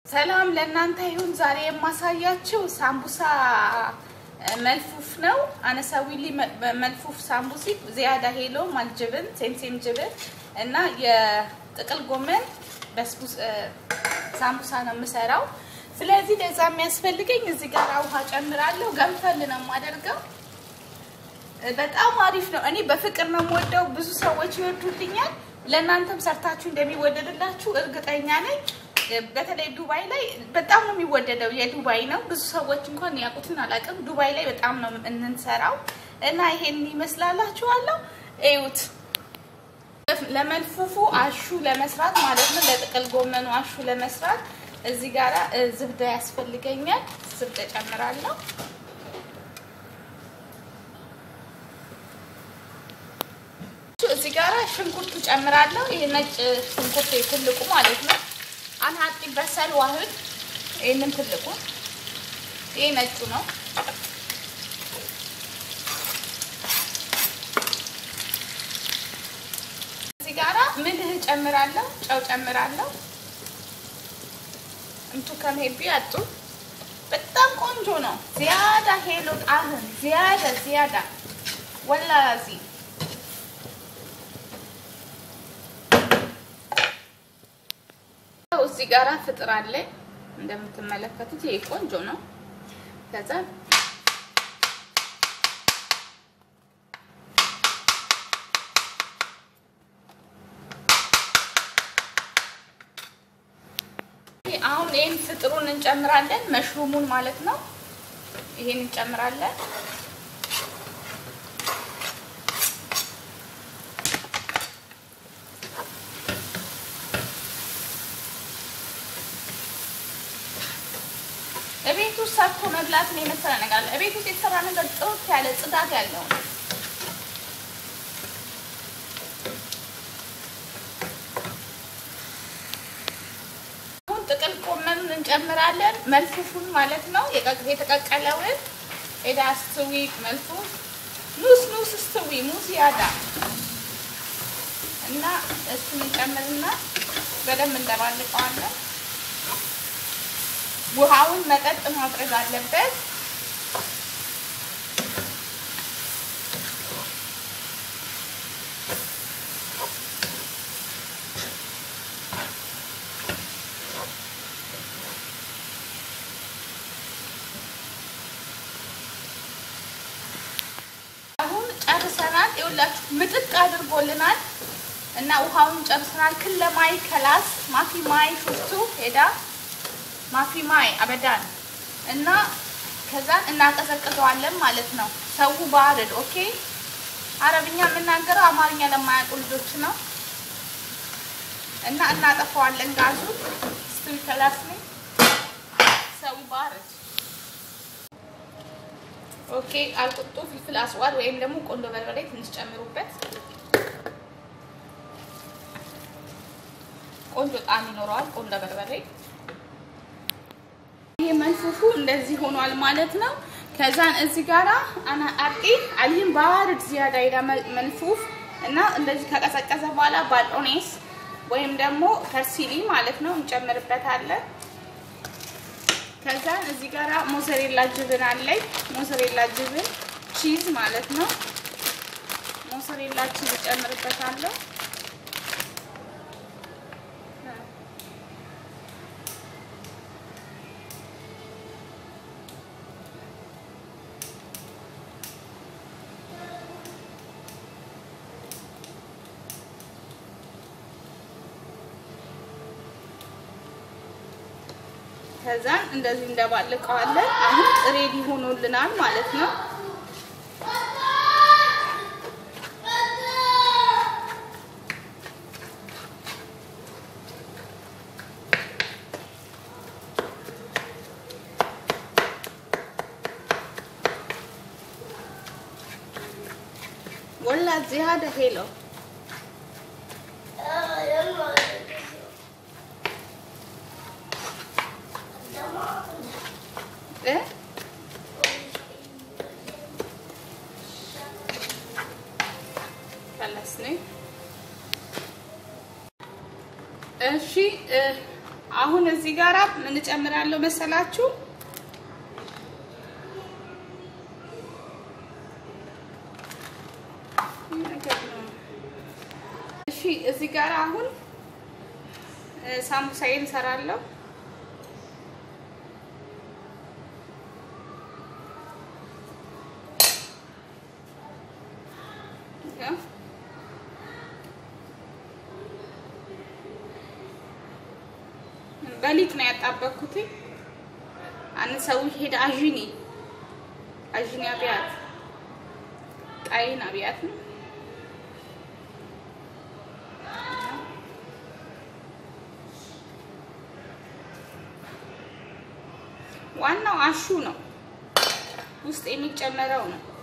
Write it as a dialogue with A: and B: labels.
A: ሰላም ለእናንተ ይሁን። ዛሬ የማሳያችው ሳምቡሳ መልፉፍ ነው። አነሳዊሊ መልፉፍ ሳምቡሲ ዚያዳ ሄሎ ማልጅብን ሴምሴም ጅብን እና የጥቅል ጎመን በስቡስ ሳምቡሳ ነው የምሰራው። ስለዚህ ለዛ የሚያስፈልገኝ እዚህ ጋር ውሃ ጨምራለሁ። ገንፈል ነው የማደርገው። በጣም አሪፍ ነው። እኔ በፍቅር ነው የምወደው። ብዙ ሰዎች ይወዱልኛል። ለእናንተም ሰርታችሁ እንደሚወደድላችሁ እርግጠኛ ነኝ። በተለይ ዱባይ ላይ በጣም ነው የሚወደደው። የዱባይ ነው። ብዙ ሰዎች እንኳን ያውቁትን አላውቅም። ዱባይ ላይ በጣም ነው እንንሰራው እና ይሄን ይመስላላችኋለሁ። እዩት። ለመልፉፉ አሹ ለመስራት ማለት ነው። ለጥቅል ጎመኑ አሹ ለመስራት እዚህ ጋራ ዝብዳ ያስፈልገኛል። ዝብዳ ጨምራለሁ። እዚህ ጋራ ሽንኩርቱ ጨምራለሁ። ይሄ ነጭ ሽንኩርት ትልቁ ማለት ነው። አንሀጢ በሰል ዋህድ ይሄንን ትልቁ ይሄ ነጩ ነው። እዚህ ጋራ ምልህ ጨምራለሁ፣ ጨው ጨምራለሁ። እንቱ ከመሄቢ አጡ በጣም ቆንጆ ነው። ዚያዳ ሄሎ ጣህን ዚያዳ ዚያዳ ወላዚ እዚህ ጋራ ፍጥር አለ እንደምትመለከቱት፣ ይሄ ቆንጆ ነው። ከዛ አሁን ይሄን ፍጥሩን እንጨምራለን፣ መሽሩሙን ማለት ነው። ይሄን እንጨምራለን። እቤት ውስጥ ሰርቶ መብላትን የመሰለ ነገር አለ። እቤት ውስጥ የተሰራ ነገር ጥርት ያለ ጽዳት ያለው ነው። አሁን ጥቅል ጎመኑን እንጨምራለን፣ መልፉፉን ማለት ነው። የተቀቀለውን ኤዳ ስትዊ መልፉፍ ኑስ ኑስ ስትዊ ሙስ ያዳ እና እሱን እንጨምርና በደንብ እንደባልቀዋለን። ውሃውን መጠጥ ማድረግ አለበት። አሁን ጨርሰናል። ይኸውላችሁ ምጥጥ አድርጎልናል እና ውሃውን ጨርሰናል። ክለማይ ከላስ ማፊ ማይ ሹፍቱ ሄዳ ማፊ ማይ አበዳን እና ከዛን እናቀዘቅዘዋለን ማለት ነው። ሰው ባርድ ኦኬ። አረብኛ የምናገረው አማርኛ ለማያውቁ ልጆች ነው እና እናጠፋዋለን ጋዙ ስትል ከላስኒ ሰው ባርድ ኦኬ። አልቁጡ ፍልፍል አስዋድ ወይም ደግሞ ቆንዶ በርበሬ ትንሽ ጨምሩበት። ቆንጆ ጣዕም ይኖረዋል ቆንዶ በርበሬ ይሄ መልፉፉ እንደዚህ ሆኗል ማለት ነው። ከዛን እዚህ ጋራ አና አርቂ አሊም ባርድ ዚያዳ ይዳ መልፉፍ እና እንደዚህ ከቀዘቀዘ በኋላ ባልኦኔስ ወይም ደግሞ ከርሲሊ ማለት ነው እንጨምርበታለን። ከዛን እዚህ ጋራ ሞዘሬላ ጅብን አለኝ። ሞዘሬላ ጅብን ቺዝ ማለት ነው። ሞዘሬላ ቺዝ እጨምርበታለሁ። ከዛን እንደዚህ እንደባልቀዋለን። አሁን ሬዲ ሆኖልናል ማለት ነው። ወላ ዚያዳ ሄሎ እሺ አሁን እዚህ ጋራ ምን እጨምራለሁ መሰላችሁ? እሺ እዚህ ጋር አሁን ሳምቡሳዬን እሰራለሁ። በሊጥ ነው ያጣበኩት። አንድ ሰው ሄደ አዥኒ አዥኒ አብያት ጣይን አብያት ነው ዋናው አሹ ነው፣ ውስጥ የሚጨመረው ነው።